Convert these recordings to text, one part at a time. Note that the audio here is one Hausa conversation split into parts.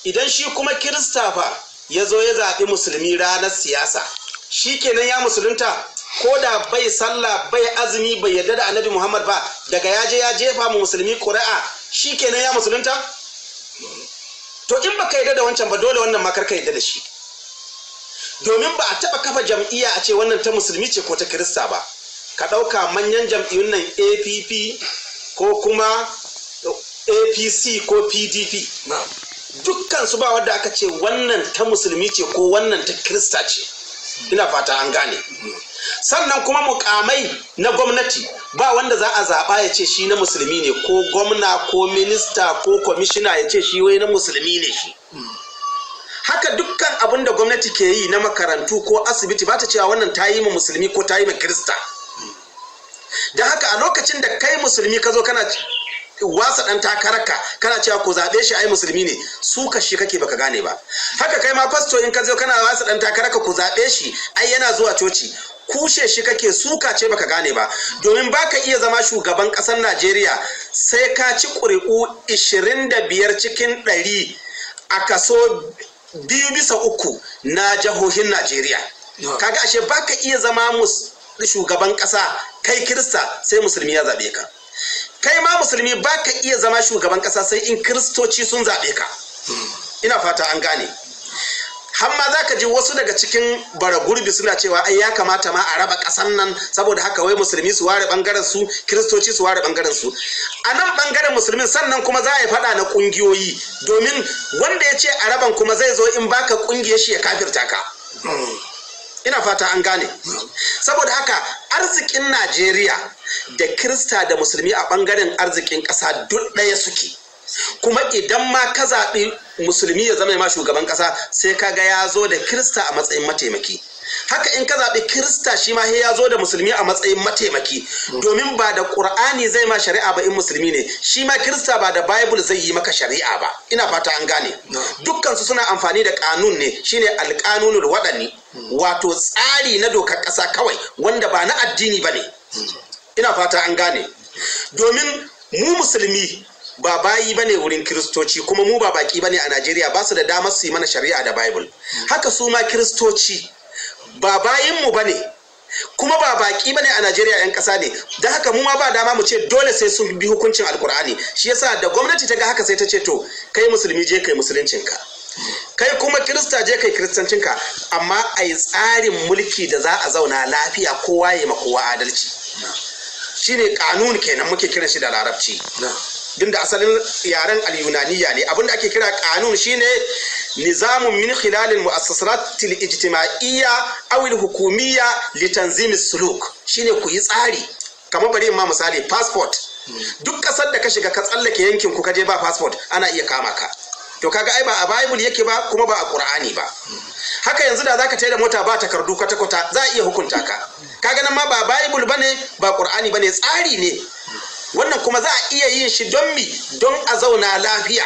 idan shi kuma kirista fa ya zo ya zaɓi musulmi ranar siyasa shi kenan ya musulunta ko da bai sallah bai azumi bai yarda da annabi muhammad ba daga ya je ya jefa mu musulmi ƙuri'a shi kenan ya musulunta to in baka yarda da wancan ba dole wannan makar ka yarda da shi domin ba a taɓa kafa jam'iyya a ce wannan ta musulmi ce ko ta kirista ba ka ɗauka manyan jam'iyyun nan app ko kuma apc ko pdp dukkan su ba wadda aka ce wannan ta musulmi ce ko wannan ta kirista ce ina fata an gane sannan kuma mukamai na gwamnati ba wanda za a zaɓa ya ce shi na musulmi ne ko gwamna ko minista ko kwamishina ya ce shi wai na musulmi ne shi haka dukkan abin da gwamnati ke yi na makarantu ko asibiti ba ta cewa wannan ta yi ma musulmi ko ta yi ma kirista da haka a lokacin da kai musulmi ka zo kana wasa dan takararka kana cewa ku zaɓe shi ai musulmi ne su ka shi kake baka gane ba haka kai ma fasto in ka zo kana wasa dan takararka ku zaɓe shi ai yana zuwa coci kushe shi kake suka ce baka gane ba domin baka iya zama shugaban ƙasar Najeriya sai ka ci ƙuri'u 25 cikin 100 a kaso biyu bisa uku na jihohin Najeriya kaga ashe baka iya zama shugaban ƙasa kai kirista sai musulmi ya zaɓe ka kai ma musulmi ba ka iya zama shugaban kasa sai in kiristoci sun zaɓe ka ina fata an gane hamma za ka ji wasu daga cikin bara gurbi suna cewa ai ya kamata ma a raba ƙasan nan saboda haka wai musulmi su ware ɓangaren su kiristoci su ware ɓangaren su a nan ɓangaren musulmin sannan kuma za a yi faɗa na ƙungiyoyi domin wanda ya ce a raban kuma zai zo in baka ƙungiyar shi ya kafirta ka ina fata an gane saboda haka arzikin najeriya da kirista da musulmi a bangaren arzikin ƙasa duk ɗaya suke kuma idan ma ka zaɓi musulmi ya zama ma shugaban ƙasa sai ka ga ya zo da kirista a matsayin mataimaki haka in ka zaɓi kirista shi ma ya zo da musulmi a matsayin mataimaki domin ba da ƙur'ani zai ma shari'a ba in musulmi ne shi ma kirista ba da bible zai yi maka shari'a ba ina fata an gane dukkansu suna amfani da kanun ne shine alƙanunul waɗanni wato tsari na dokar ƙasa kawai wanda ba na addini ba ne ina fata an gane domin mu musulmi ba bayi bane wurin kiristoci kuma mu ba baki bane a najeriya ba su da damar su yi mana shari'a da bible haka su ma kiristoci ba bayinmu ba ne kuma ba baki bane a Najeriya yan kasa ne da haka mu ma ba dama mu ce dole sai sun bi hukuncin alkur'ani shi yasa da gwamnati ta ga haka sai ta ce to kai musulmi je kai musuluncinka kai kuma kirista je kai kiristancinka amma a yi tsarin mulki da za a zauna lafiya kowa ya ma kowa adalci shine kanun kenan muke kiran shi da larabci din da asalin yaren al-yunaniya ne abinda ake kira kanun shine nizamun min khilalil mu'assasat al-ijtima'iyya aw al-hukumiyya li tanzim suluk shine ku yi tsari kamar bari in ma misali passport duk kasar da ka shiga ka tsallake yankin ku ka je ba passport ana iya kama ka to kaga ai ba a bible yake ba kuma ba a qur'ani ba haka yanzu da zaka da mota ba takardu kwata kwata za a iya hukunta ka kaga nan ma ba bible bane ba qur'ani bane tsari ne wannan kuma za a iya yin shi don mi don a zauna lafiya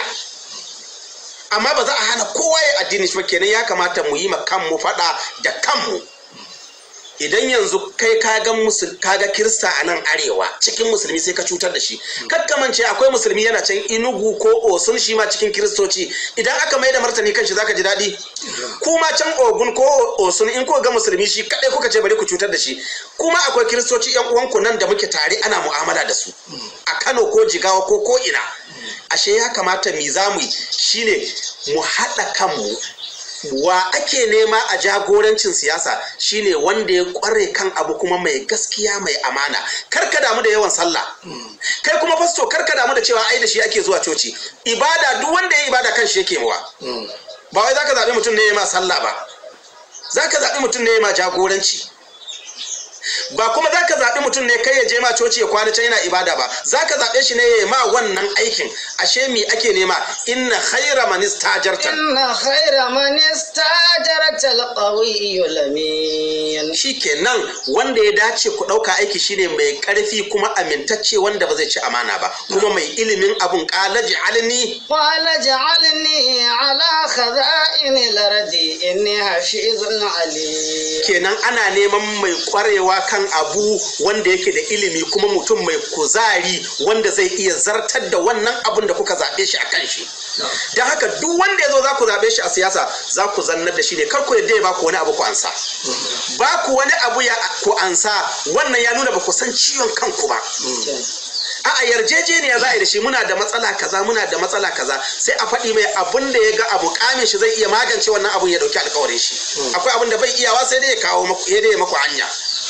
amma ba za a hana kowa ya addini shi ba kenan ya kamata mu yi ma kanmu faɗa da kanmu idan yanzu kai kaga musul kaga kirista a nan arewa cikin musulmi sai ka cutar da shi kakkamance akwai musulmi yana can inugu ko osun shi ma cikin kiristoci idan aka mai da martani kan shi zaka ji daɗi kuma can ogun ko osun in ko ga musulmi shi kadai kuka ce bari ku cutar da shi kuma akwai kiristoci yan uwanku nan da muke tare ana mu'amala da su a kano ko jigawa ko ko ina ashe ya kamata mi zamu yi shine mu haɗa kanmu wa ake nema a jagorancin siyasa shine wanda ya kware kan abu kuma mai gaskiya mai amana karka damu da yawan sallah kai kuma fasto karka damu da cewa ai da shi ake zuwa coci ibada duk wanda ya ibada kan shi yake mawa ba wai zaka zaɓi mutum ne ya ma sallah ba zaka zaɓi mutum ne ya ma jagoranci ba kuma za ka zaɓi mutum ne kai ya je ma coci ya kwana can yana ibada ba za ka zaɓe shi ne ya ma wannan aikin ashe mi ake nema inna khaira man istajarta inna khaira man istajarta alqawiyyu lamin shikenan wanda ya dace ku ɗauka aiki shine mai ƙarfi kuma amintacce wanda ba zai ci amana ba kuma mai ilimin abun qala ja'alni qala ja'alni ala khaza'in al-ardi inni hafizun alim kenan ana neman mai ƙwarewa kwarewa kan abu wanda yake da ilimi kuma mutum mai kuzari wanda zai iya zartar da wannan abun da kuka zaɓe shi a kan shi don haka duk wanda ya zo za ku zaɓe shi a siyasa za ku zannar da shi ne kar ku yadda ya ba ku wani abu ku ansa ba ku wani abu ya ku ansa wannan ya nuna ba ku san ciwon kanku ba a yarjejeniya za a yi da shi muna da matsala kaza muna da matsala kaza sai a faɗi mai abun da ya ga abu kamin shi zai iya magance wannan abun ya dauki alkawarin shi akwai abun da bai iyawa sai dai ya kawo maku ya dai ya maku hanya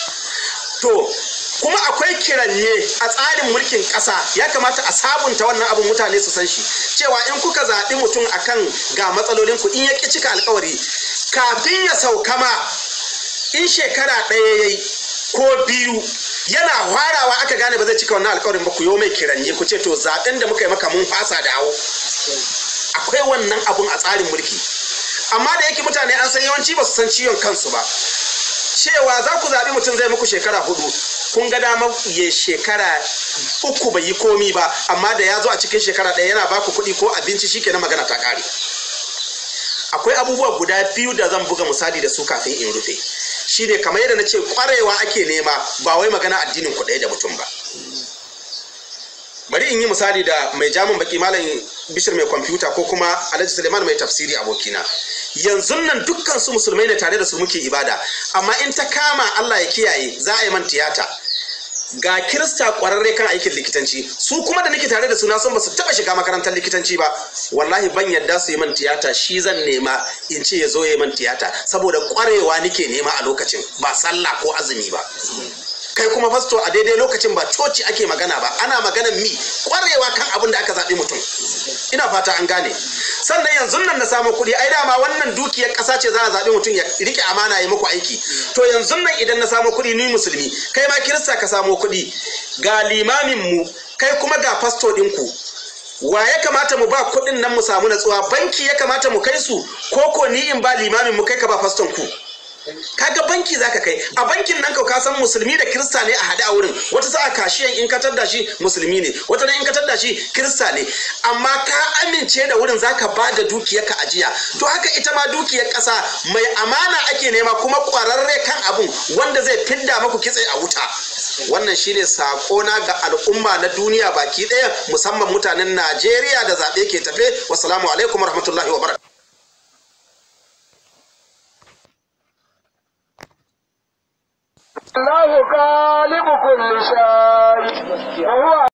to kuma akwai kiranye a tsarin mulkin ƙasa ya kamata a sabunta wannan abun mutane su san shi cewa in kuka zaɓi mutum akan ga matsalolin ku in ya ƙi cika alkawari kafin ya sauka ma in shekara ɗaya ya yi ko biyu yana hwarawa aka gane ba zai cika wannan alkawarin ba ku yo mai kiranye ku ce to zaben da muka yi maka mun fasa dawo akwai wannan abun a tsarin mulki amma da yake mutane an san yawanci ba su san ciwon kansu ba cewa za ku zaɓi mutum zai muku shekara hudu kun ga dama ya shekara uku bai yi komi ba amma da ya zo a cikin shekara ɗaya yana baku kuɗi ko abinci shi na magana ta ƙare akwai abubuwa guda biyu da zan buga misali da su kafin in rufe shine kamar yadda na ce kwarewa ake nema ba wai magana addinin ku ɗaya da mutum ba bari in yi misali da mai jamin baki malam bishir mai kwamfuta ko kuma alhaji suleiman mai tafsiri abokina yanzu nan dukkan su musulmai ne tare da su muke ibada amma in ta kama allah ya kiyaye za a yi man tiyata ga kirista kwararre kan aikin likitanci su kuma da nake tare da su na san ba su taba shiga makarantar likitanci ba wallahi ban yadda su yi man tiyata shi zan nema in ce ya zo ya yi man tiyata saboda kwarewa nake nema a lokacin ba sallah ko azumi ba kai kuma fasto a daidai lokacin ba coci ake magana ba ana maganan mi kwarewa kan abin da aka zaɓi mutum ina fata an gane sannan yanzu nan na samu kuɗi ai dama wannan dukiyar ƙasa ce za a zaɓi mutum ya rike amana ya muku aiki to yanzu nan idan na samu kuɗi ni musulmi kai ma kirista ka samu kuɗi ga limamin mu kai kuma ga fasto ɗinku wa ya kamata mu ba kuɗin nan mu samu natsuwa banki ya kamata mu kai su ko ko ni in ba limamin mu kai ka ba faston ku kaga banki zaka kai a bankin nan ka san musulmi da kirista ne a hade a wurin wata sa'a kashiyan in ka da shi musulmi ne wata in ka da shi kirista ne amma ka amince da wurin zaka ba da dukiyar ka ajiya to haka ita ma dukiyar kasa mai amana ake nema kuma kwararre kan abun wanda zai fidda maku kitse a wuta wannan shine sakona ga al'umma na duniya baki ɗaya musamman mutanen Najeriya da zaɓe ke tafe wassalamu alaikum warahmatullahi wabarakatuh الله غالب كل شيء وهو